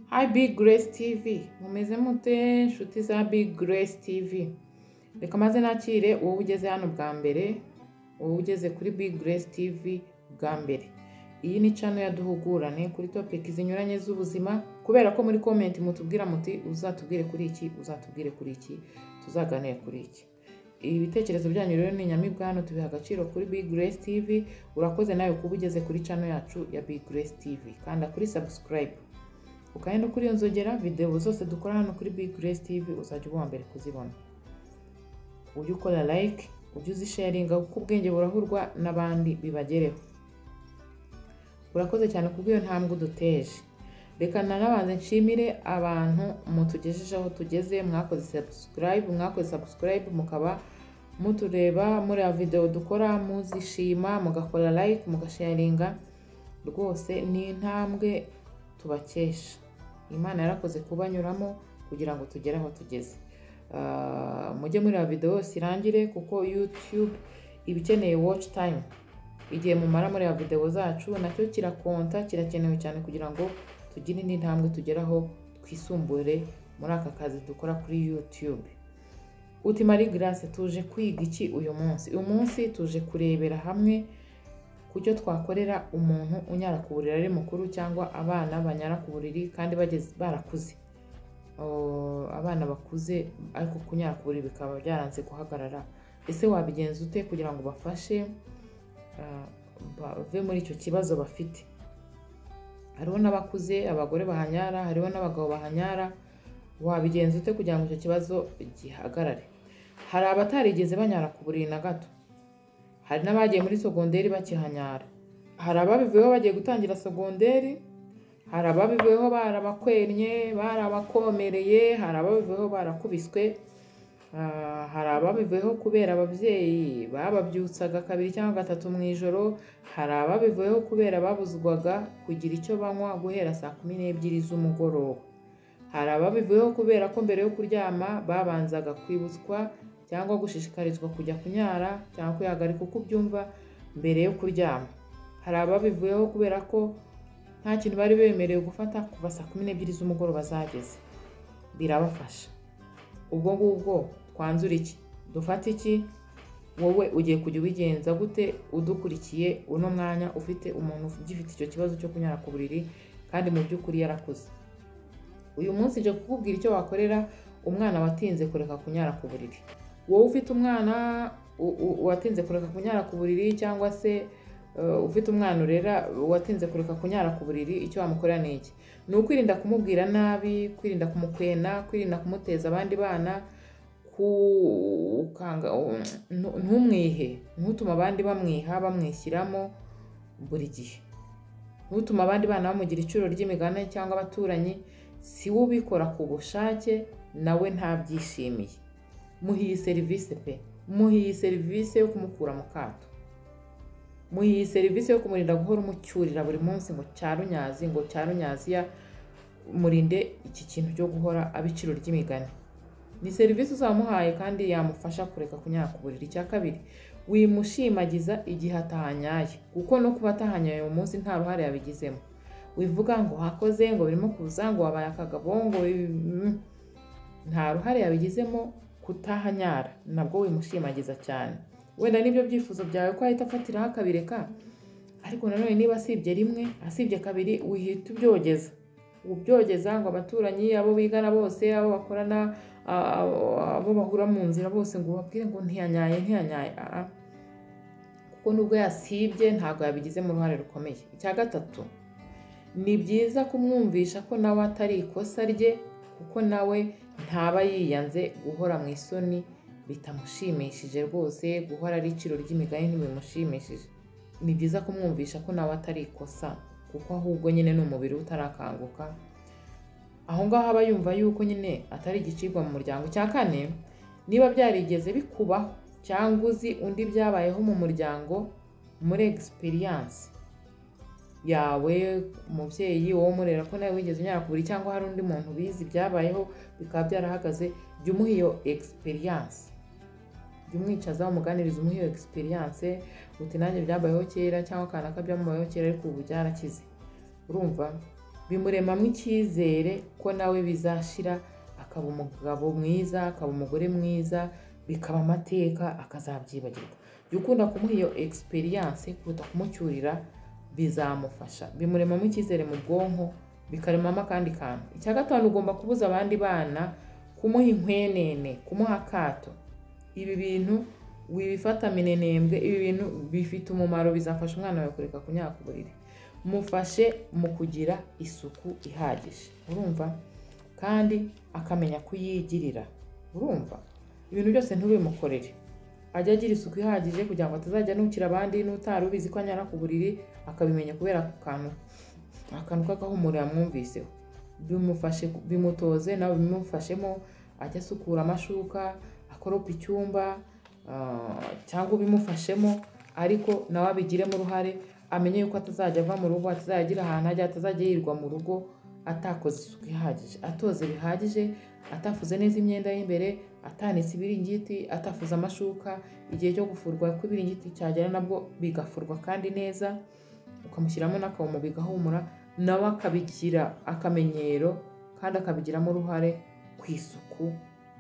Hi Big Grace TV, mumeze mute nshuti za Big Grace TV, reka maze nakire wowe ugeze hano bwa mbere, wowe ugeze kuri Big Grace TV bwa mbere. Iyi ni channel ya duhugurane kuri topic zinyuranye z'ubuzima, kubera ko muri comment mutubwira muti uzatubwire kuri iki, uzatubwire kuri iki, tuzaganire kuri iki. Ibitekerezo byanyu rero ni inyamibwa hano tubiha agaciro kuri Big Grace TV, urakoze nawe kuba ugeze kuri channel yacu ya Big Grace TV, kanda kuri subscribe ukagenda ukiyonzogera videwo zose dukora hano kuri Big Grace TV uzajya uba uwa mbere kuzibona ujye ukora like ujye uzisharinga kuko ubwenge burahurwa n'abandi bibagereho urakoze cyane kubw'iyo ntambwe uduteje reka nanabanze nshimire abantu mutugejeje aho tugeze mwakoze subscribe mwakoze subscribe mukaba mutureba muri videwo dukora muzishima mugakora like mugasharinga rwose ni intambwe tubakesha imana yarakoze kubanyuramo kugira ngo tugere aho tugeze Ah, mujye muri ya videwo yose irangire kuko youtube iba ikeneye watch time igihe mumara muri ya videwo zacu nacyo kirakonta kirakenewe cyane kugira ngo tugire indi ntambwe tugeraho twisumbuye muri aka kazi dukora kuri youtube uti marie grace tuje kwiga iki uyu munsi uyu munsi tuje kurebera hamwe ku cyo twakorera umuntu unyara ku buriri ari mukuru cyangwa abana banyara ku buriri kandi bageze barakuze Oh, abana bakuze ariko kunyara ku buriri bikaba byaranze guhagarara ese wabigenza ute kugira ngo bafashe ah, bave muri icyo kibazo bafite hariho n'abakuze abagore bahanyara hariho n'abagabo bahanyara wabigenza ute kugira ngo icyo kibazo gihagarare hari abatarigeze banyara ku buriri na gato hari n'abagiye muri sogonderi bakihanyara hari ababivuyeho bagiye gutangira sogonderi hari ababivuyeho barabakwennye barabakomereye hari ababivuyeho barakubiswe ah, hari ababivuyeho kubera ababyeyi bababyutsaga kabiri cyangwa gatatu mu ijoro hari ababivuyeho kubera babuzwaga kugira icyo banywa guhera saa kumi n'ebyiri z'umugoroba hari ababivuyeho kubera ko mbere yo kuryama babanzaga kwibutswa cyangwa gushishikarizwa kujya kunyara cyangwa kwihagarika uko ubyumva mbere yo kuryama hari ababivuyeho kubera ko nta kintu bari bemerewe gufata kuva saa kumi n'ebyiri z'umugoroba zageze birabafasha ubwo ngubwo twanzura iki dufate iki wowe ugiye kujya ubigenza gute udukurikiye uno mwanya ufite umuntu ugifite icyo kibazo cyo kunyara ku buriri kandi mu by'ukuri yarakuze uyu munsi nje kukubwira icyo wakorera umwana watinze kureka kunyara ku buriri wowe ufite umwana u- u- watinze kureka kunyara ku buriri cyangwa se uh, ufite umwana urera watinze kureka kunyara ku buriri icyo wamukorera ni iki ni ukwirinda kumubwira nabi kwirinda kumukwena kwirinda kumuteza abandi bana kukanga ntu- ntumwihe ntutume abandi bamwiha bamwishyiramo buri gihe ntutume abandi bana bamugira icuro ry'imigani cyangwa abaturanyi si we ubikora ku bushake nawe ntabyishimiye muhe iyi serivisi pe muhe iyi serivisi yo kumukura mu kato muhe iyi serivisi yo kumurinda guhora umucyurira buri munsi ngo cyarunnyazi ngo cyarunnyaziya murinde iki kintu cyo guhora abiciro ry'imigani ni serivisi uzamuhaye kandi yamufasha kureka kunyara ku buriri icya kabiri wimushimagiza igihe atahanyaye kuko no kuba atahanyaye uyu munsi nta ruhare yabigizemo wivuga ngo wakoze ngo birimo kuza ngo wabaye akagabo ngo ibi- mm. nta ruhare yabigizemo kutahanyara nabwo wimushimagiza cyane wenda nibyo byifuzo byawe ko ahita afatiraho akabireka ariko nanone niba asibye rimwe asibye kabiri wihita ubyogeza ubyogeza ngo abaturanyi abo bigana bose abo bakorana a- a- abo bahura mu nzira bose ngo ubabwire ngo ntiyanyaye ntiyanyaye Ah, ah. kuko nubwo yasibye ntabwo yabigizemo uruhare rukomeye icya gatatu ni byiza kumwumvisha ko nawe atari ikosa rye kuko nawe ntaba yiyanze guhora mu isoni bitamushimishije rwose guhora ari iciro ry'imigani ntibimushimishije ni byiza kumwumvisha ko nawe atari ikosa kuko ahubwo nyine ni umubiri we utarakanguka aho ngaho aba yumva yuko nyine atari igicibwa mu muryango cya kane niba byarigeze bikubaho cyangwa uzi undi byabayeho mu muryango muri egisperiyanse yawe umubyeyi wowe umurera ko nawe wigeze unyara ku buriri cyangwa hari undi muntu bizi byabayeho bikaba byarahagaze jya umuha iyo egisperiyanse jya umwicaza umuganiriza umuha iyo egisperiyanse uti nanjye byabayeho kera cyangwa kanaka byambayeho kera ariko ubu byarakize urumva bimuremamo icyizere ko nawe bizashira akaba umugabo mwiza akaba umugore mwiza bikaba amateka akazabyibagirwa jya ukunda kumuha iyo egisperiyanse kuruta kumucyurira bizamufasha bimuremamo icyizere mu bwonko bikaremamo akandi kantu icya gatanu ugomba kubuza abandi bana kumuha inkwenene kumuha akato ibi bintu wibifata minenembwe ibi bintu bifite umumaro bizafasha umwana wawe kureka kunyara ku buriri mufashe mu kugira isuku ihagije urumva kandi akamenya kuyigirira urumva ibintu byose ntubimukorere ajya agira isuku ihagije kugira ngo atazajya anukira abandi n'utari ubizi ko anyara ku buriri akabimenya kubera ako kantu akantu k'agahumuro yamwumviseho bimufashe bimutoze nawe bimufashemo ajya asukura amashuka akoropa icyumba cyangwa ubimufashemo ariko nawe abigiremo uruhare amenye yuko atazajya ava mu rugo atazajya agira ahantu ajya atazajya yirirwa mu rugo atakoze isuku ihagije atoze bihagije atafuze neza imyenda y'imbere atanitse ibiringiti atafuze amashuka igihe cyo gufurwa ko ibiringiti cyagera nabwo bigafurwa kandi neza ukamushyiramo n'akawomo bigahumura nawe akabigira akamenyero kandi akabigiramo uruhare ku isuku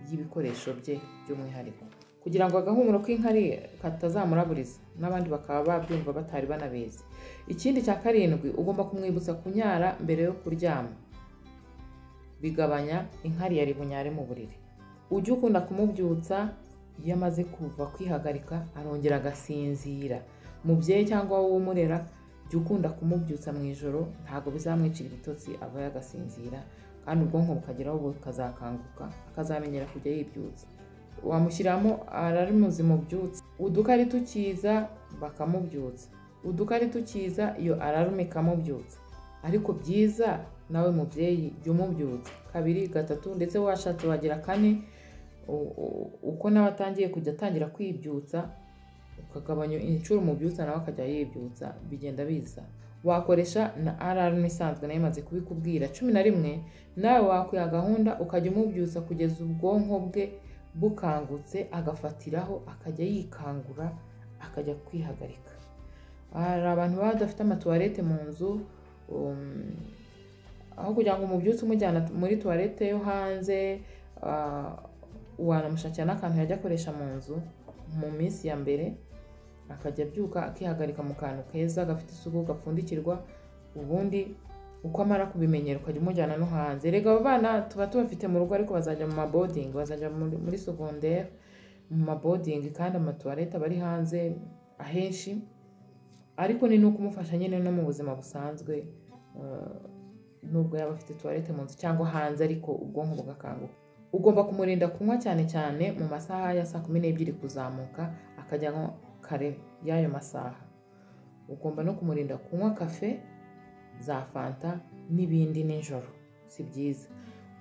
y'ibikoresho bye by'umwihariko kugira ngo agahumuro k'inkari katazamuraburiza n'abandi bakaba babyumva batari banabizi ikindi cya karindwi ugomba kumwibutsa kunyara mbere yo kuryama bigabanya inkari yari bunyare mu buriri ujye ukunda kumubyutsa iyo amaze kuva kwihagarika arongera agasinzira mubyeyi cyangwa wowe umurera jya ukunda kumubyutsa mu ijoro ntabwo bizamwicira ibitotsi ava yagasinzira kandi ubwonko bukageraho bukazakanguka akazamenyera kujya yibyutsa wamushyiramo ararimuzi mubyutse udukari tukiza bakamubyutsa udukari tukiza iyo ararume ikamubyutsa ariko byiza nawe mubyeyi jya umubyutsa kabiri gatatu ndetse washatse wagira kane uko nawe atangiye kujya atangira kwibyutsa ukagabanya inshuro umubyutsa nawe akajya yibyutsa bigenda biza wakoresha na ararume isanzwe nayo imaze kubikubwira cumi na rimwe nawe wakwiha gahunda ukajya umubyutsa kugeza ubwonko bwe bukangutse agafatiraho akajya yikangura akajya kwihagarika hari abantu baba badafite amatuwarete mu nzu aho kugira ngo umubyutse umujyana muri tuwarete yo hanze wanamushakira n'akantu yajya akoresha mu nzu mu minsi ya mbere akajya abyuka akihagarika mu kantu keza gafite isuku gapfundikirwa ubundi uko amara kubimenyera ukajya umujyana no hanze rega abo bana tuba tubafite mu rugo ariko bazajya mu mabodingi bazajya muri segonderi mu mabodingi kandi amatuwarete aba ari hanze ahenshi ariko ni n'uko umufasha nyine no mu buzima busanzwe nubwo yaba afite tuwarete mu nzu cyangwa hanze ariko ubwonko bugakanguka ugomba kumurinda kunywa cyane cyane mu masaha ya saa kumi n'ebyiri kuzamuka akajyamo kare y'ayo masaha ugomba no kumurinda kunywa kafe za fanta n'ibindi nijoro si byiza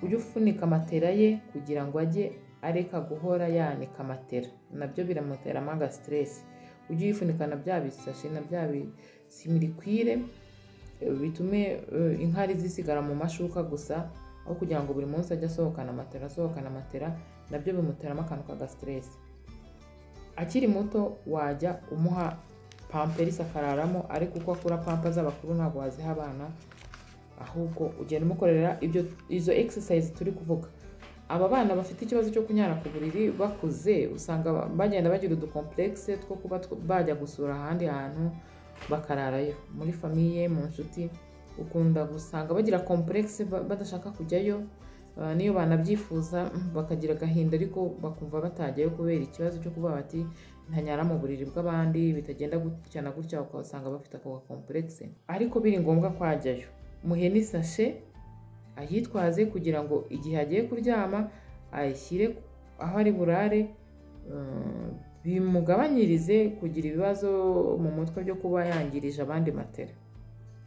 ujye ufunika amatera ye kugira ngo ajye areka guhora yanika amatera nabyo biramuteramo agasiteresi ujye uyifunikana bya bisashi na bya bisimirikwire bitume inkari zisigara mu mashuka gusa aho kugira ngo buri munsi ajye asohokana amatera asohokana amatera nabyo bimuteramo akantu k'agasiteresi akiri muto wajya umuha pamperisi akararamo ariko uko akura pampa z'abakuru ntabwo waziha abana ahubwo ugenda umukorera ibyo izo egisesayizi turi kuvuga aba bana bafite ikibazo cyo kunyara ku buriri bakuze usanga bagenda bagira udukomplekse two kuba bajya gusura ahandi hantu bakararayo muri famiye mu nshuti ukunda gusanga bagira komplekse badashaka kujyayo niyo banabyifuza bakagira agahinda ariko bakumva batajyayo kubera ikibazo cyo kuba bati ntanyara mu buriri bw'abandi bitagenda gutya na gutya ukabasanga bafite ako gakomplekse ariko biri ngombwa kwajyayo muhe n'isashe ayitwaze kugira ngo igihe agiye kuryama ayishyire aho ari burare bimugabanyirize kugira ibibazo mu mutwe byo kuba yangirije abandi matera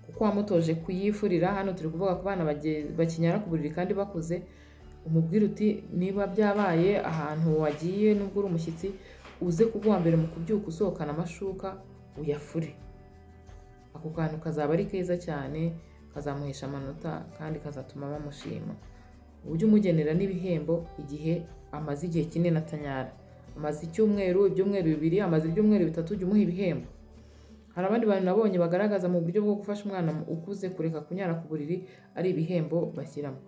kuko wamutoje kuyifurira hano turi kuvuga ku bana bakinyara ku buriri kandi bakuze umubwira uti niba byabaye ahantu wagiye n'ubwo uri umushyitsi uze kuguha mbere mu kubyuka usohokana amashuka uyafure ako kantu kazaba ari keza cyane kazamuhesha amanota kandi kazatuma bamushima ujye umugenera n'ibihembo igihe amaze igihe kinini atanyara amaze icyumweru ibyumweru bibiri amaze ibyumweru bitatu ujye umuha ibihembo Hari abandi bantu nabonye bagaragaza mu buryo bwo gufasha umwana ukuze kureka kunyara ku buriri ari ibihembo bashyiramo.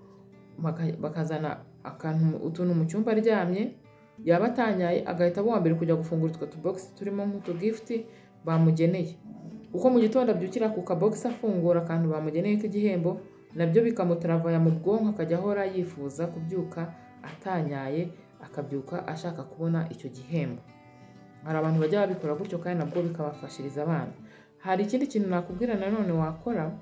Baka- Bakazana akantu, utuntu mu cyumba aryamye, yaba atanyaye agahita aba uwa mbere kujya gufungura utwo tubogisi turimo nk'utugifuti bamugeneye. Uko mu gitondo abyukira ku kabogisi afungura akantu bamugeneye k'igihembo, na byo bikamutaravaya mu bwonko akajya ahora yifuza kubyuka atanyaye, akabyuka ashaka kubona icyo gihembo. Hari abantu bajya babikora gutyo kandi nabwo bikabafashiriza abana. Hari ikindi kintu nakubwira nanone wakora,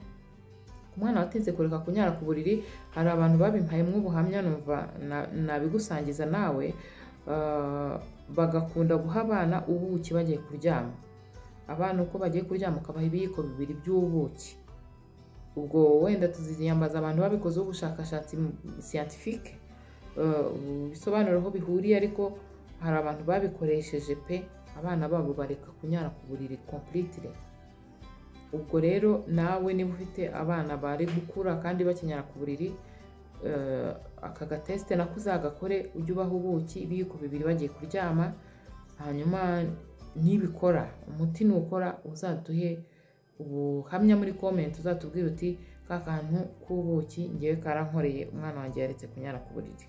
ku mwana watinze kureka kunyara ku buriri, hari abantu babimpayemo ubuhamya numva na- nabigusangiza nawe, ah, bagakunda guha abana ubuki bagiye kuryama. Abana uko bagiye kuryama ukabaha ibiyiko bibiri by'ubuki. Ubwo wenda tuziyambaza abantu babikozeho ubushakashatsi siyantifike, ibisobanuro aho bihuriye ariko hari abantu babikoresheje pe abana babo bareka kunyara ku buriri completely. Ubwo rero nawe niba ufite abana bari gukura kandi bakinyara ku buriri, eh, aka gatesite nako uzagakore ujye ubaha ubuki ibiyiko bibiri bagiye kuryama, hanyuma nibikora umuti nukora uzaduhe ubuhamya muri komenti uzatubwira uti ka kantu k'ubuki ngewe karankoreye umwana wanjye yaretse kunyara ku buriri.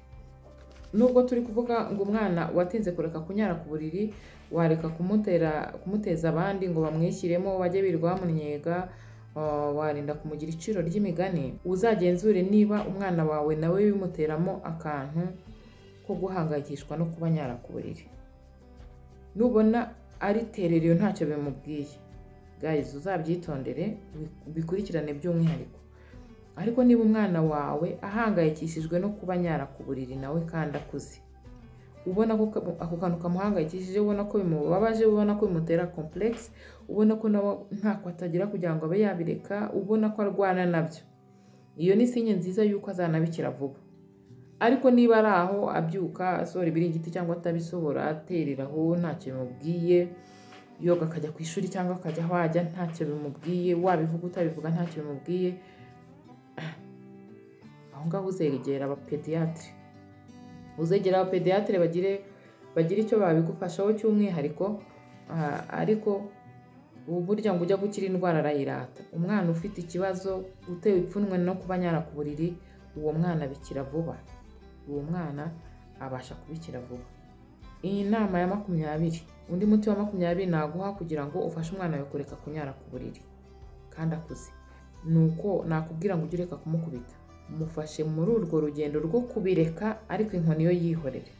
Nubwo turi kuvuga ngo umwana watinze kureka kunyara ku buriri, wareka kumutera, kumuteza abandi ngo bamwishyiremo bajye birirwa bamunnyega, ah, warinda kumugira iciro ry'imigani, uzagenzure niba umwana wawe nawe bimuteramo akantu ko guhangayikishwa no kuba anyara ku buriri. Nubona ariterera iyo ntacyo bimubwiye, guys uzabyitondere bikurikirane by'umwihariko. Ariko niba umwana wawe ahangayikishijwe no kuba anyara ku buriri nawe kandi akuze, ubona ko ka- ako kantu kamuhangayikishije, ubona ko bimubabaje, ubona ko bimutera complex, ubona ko nawe ntako atagira kugira ngo abe yabireka, ubona ko arwana nabyo, iyo ni sinye nziza y'uko azanabikira vuba. Ariko niba ari aho abyuka asohora ibiringiti cyangwa atabisohora, aterera aho ntacyo bimubwiye, yoga akajya ku ishuri cyangwa akajya aho ajya ntacyo bimubwiye, wabivuga utabivuga ntacyo bimubwiye, aho ngaho uzegera abapediyatire uzegera abapediyatire bagire bagire icyo babigufashaho cy'umwihariko ah, ariko ubu burya ngo ujya gukira indwara arayirata umwana ufite ikibazo utewe ipfunwe no kuba anyara ku buriri uwo mwana abikira vuba uwo mwana abasha kubikira vuba iyi nama ya makumyabiri undi muti wa makumyabiri naguha kugira ngo ufashe umwana wawe kureka kunyara ku buriri kandi akuze ni uko nakubwira ngo ujye ureka kumukubita mufashe muri urwo rugendo rwo kubireka ariko inkoni yo yihorere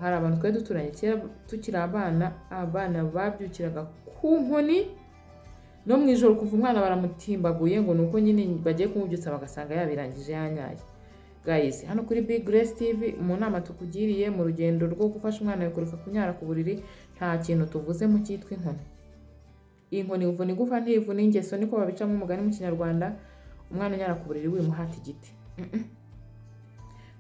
hari abantu twari duturanye kera tukiri abana abana babyukiraga ku nkoni no mu ijoro kuva umwana baramutimbaguye ngo ni uko nyine bagiye kumubyutsa bagasanga yabirangije yanyaye guys hano kuri big grace tv mu nama tukugiriye mu rugendo rwo gufasha umwana wawe kureka kunyara ku buriri nta kintu tuvuze mu cyitwa inkoni inkoni ivuna igufa ntivuna ingeso niko babicamo umugani mu kinyarwanda umwana unyara ku buriri wimuhata igiti Mm-mm.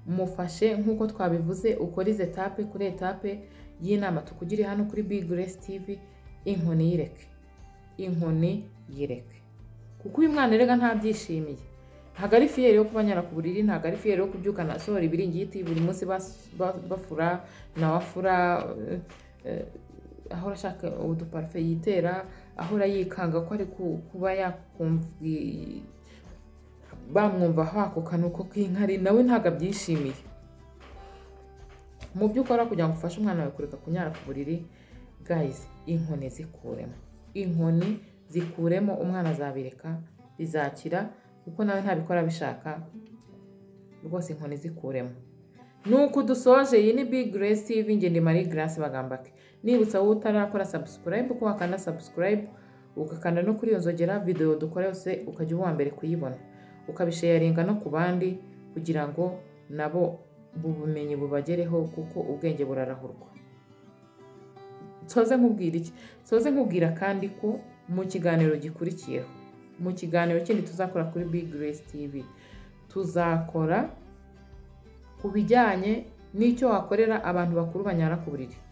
mufashe nk'uko twabivuze ukore izi etape kuri etape y'inama tukugiriye hano kuri big grace tv inkoni yireke inkoni yireke kuko uyu mwana erega ntabyishimiye ntabwo ari fiyeri yo kuba anyara ku buriri ntabwo ari fiyeri yo kubyukana asohora ibiringiti buri munsi bas- ba- bafura nawe afura eh, eh, ahora ashaka uduparufe yitera ahora yikanga ko ari ku- kuba yakumvi bamwumva hakuka ni uko k'inkari nawe ntabwo abyishimiye mu byo ukora kugira ngo ufashe umwana wawe kureka kunyara ku buriri gayizi inkoni zikuremo inkoni zikuremo umwana azabireka bizakira kuko nawe ntabikora bishaka rwose inkoni zikuremo nuko dusoje iyi ni big grace tv ngende marie grace bagambake nibutsa wowe utarakora subscribe ko wakanda subscribe ugakanda no kuri iyo nzogera video dukora yose ukajya uba uwa mbere kuyibona ukabisharinga no ku bandi kugira ngo nabo bubumenyi bubagereho kuko ubwenge burarahurwa soze nkubwira iki soze nkubwira kandi ko mu kiganiro gikurikiyeho mu kiganiro kindi tuzakora kuri big grace tv tuzakora ku bijyanye n'icyo wakorera abantu bakuru banyara ku buriri